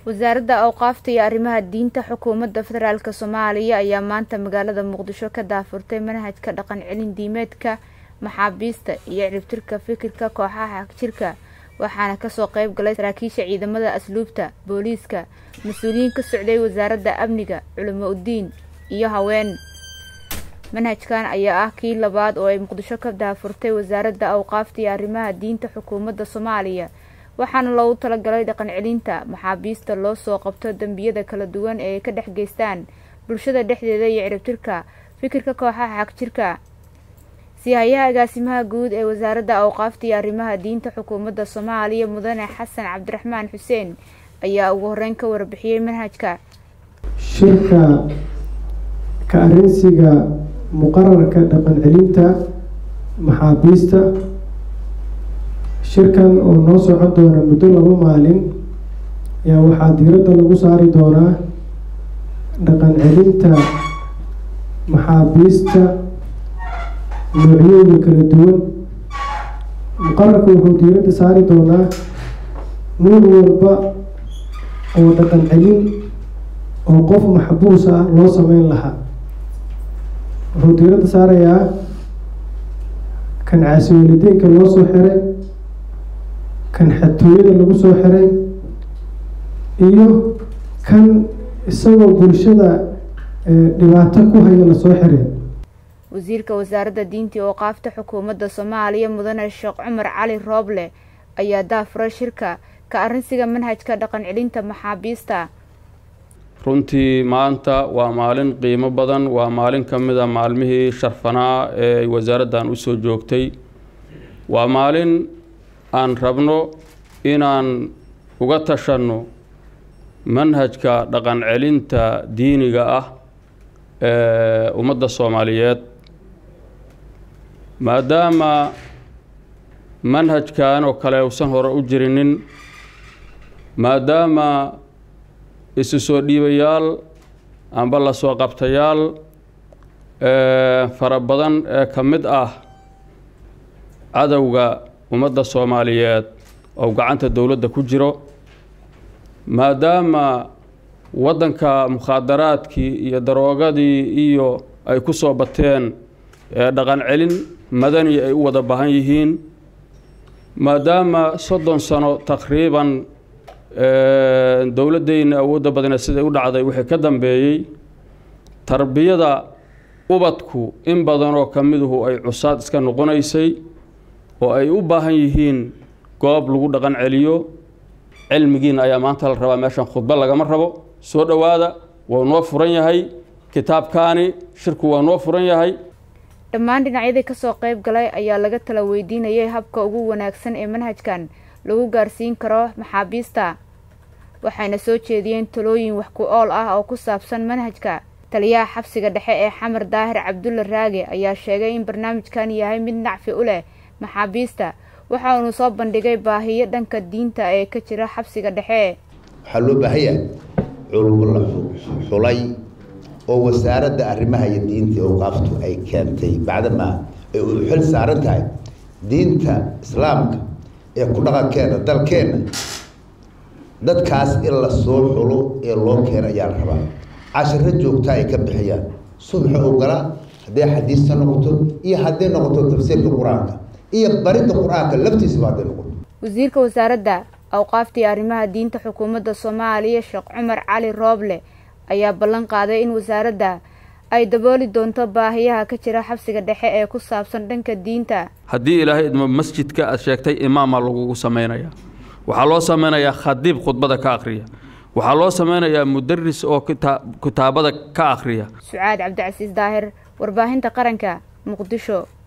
wasaaradda awqaafta iyo arrimaha diinta xukuumadda federaalk soomaaliya ayaa maanta magaalada muqdisho ka daafurtay manhajka dhaqan celin diimeedka maxaabiista iyo ciribtirka fikirka kooxaha jirka waxaana kasoo qeyb galay saraakiisha ciidamada asluubta booliiska mas-uuliyiin ka socday wasaaradda amniga culimo udiin iyo haween manhajkan ayaa ah kii labaad oo ay muqdisho ka daafurtay wasaaradda awqaafta iyo arrimaha diinta xukuumadda soomaaliya waxaana loogu talagalay dhaqan celinta maxaabiista loo soo qabto dembiyada kala duwan ee ay ka dhex geystaan bulshada dhexdeeda iyo ciribtirka fikirka kooxaha xagjirka sihayaha agaasimaha guud ee wasaaradda awqaafta iyo arrimaha diinta xukuumadda soomaaliya mudane xasan cabdiraxmaan xuseen ayaa ugu horeyn ka warbixiyey manhajka shirka ka arinsiga muqararka dhaqan celinta maxaabiista shirkan oo noo socon doona muddo laba maalin ayaa waxaa diiradda lagu saari doonaa dhaqan celinta maxaabiista noocyooda kala duwan muqararka wuxuu diiradda saari doonaa nuur walba oo dhaqan celin oo qof maxbuus ah loo sameyn lahaa wuxuu diiradda saarayaa kan caasiwalidiinka loo soo xiray kan xatooyada lagu soo xiray iyo kan isagoo bulshada dhibaato ku haya lasoo xiray wasiirka wasaaradda diinta iyo awqaafta xukuumadda soomaaliya mudane sheekh cumar cali rooble ayaa daafuray shirka ka arrinsiga manhajka dhaqan celinta maxaabiista runtii maanta waa maalin qiimo badan waa maalin ka mid a maalmihii sharfanaa ee ay wasaaraddan usoo joogtay waa maalin aan rabno inaan uga tashanno manhajka dhaqan celinta diiniga ah ee ummadda soomaaliyeed maadaama manhajkan oo kale uusan hore u jirinin maadaama isu soo dhiibayaal amba la soo qabtayaal fara badan ee ka mid ah cadowga ummadda soomaaliyeed oo gacanta dowladda ku jiro maadaama waddanka mukhaadaraadkii iyo daroogadii iyo ay ku soo bateen dhaqan celin madani ay u wada baahan yihiin maadaama soddon sano taqriiban dowladdeyna awoodda badneed siday u dhacday wixii ka dambeeyey tarbiyada ubadku in badanoo ka miduhu ay cusaad iska noqonaysay oo ay u baahan yihiin goob lagu dhaqan celiyo cilmigiina ayaa maanta la rabaa meeshan khudbo lagama rabo soo dhowaada waa noo furan yahay kitaabkaani shirku waa noo furan yahay dhammaan dhinacyadii kasoo qeyb galay ayaa laga tala weydiinayay habka ugu wanaagsan ee manhajkan lagu gaarsiin karo maxaabiista waxayna soo jeediyeen talooyin wax ku ool ah oo ku saabsan manhajka taliyaha xabsiga dhexe ee xamar daahir cabdulla raage ayaa sheegay in barnaamijkan yahay mid nacfi u leh maxaabiista waxa uunu soo bandhigay baahiyo dhanka diinta ee ka jira xabsiga dhexe waxaa loo baahanyahay culmo la xulay oo wasaaradda arrimaha iyo diinta awqaaftu ay keentay bacdamaa ay u xil saaran tahay diinta islaamka ee ku dhaqankeena dalkeenna dadkaas in la soo xulo ee loo keena ayaa la rabaa cashiro joogtaa ay ka bixiyaan subxa ogola hadday xadiista noqoto iyo hadday noqoto tafsiirka qur-aanka iyo baridda qur-aanka laftiisaba hadday noqoto wasiirka wasaaradda awqaafta iyo arrimaha diinta xukuumadda soomaaliya sheekh cumar cali rooble ayaa ballan qaaday in wasaaradda ay dabooli doonto baahiyaha ka jira xabsiga dhexe ee ku saabsan dhanka diinta haddii ilaahay idmo masjidka aad sheegtay imaamaa lagugu samaynayaa waxaa loo samaynayaa khadiib khudbada ka akhriya waxaa loo samaynayaa mudaris oo kitaabada ka akhriya sucaad cabdicasiis daahir warbaahinta qaranka muqdisho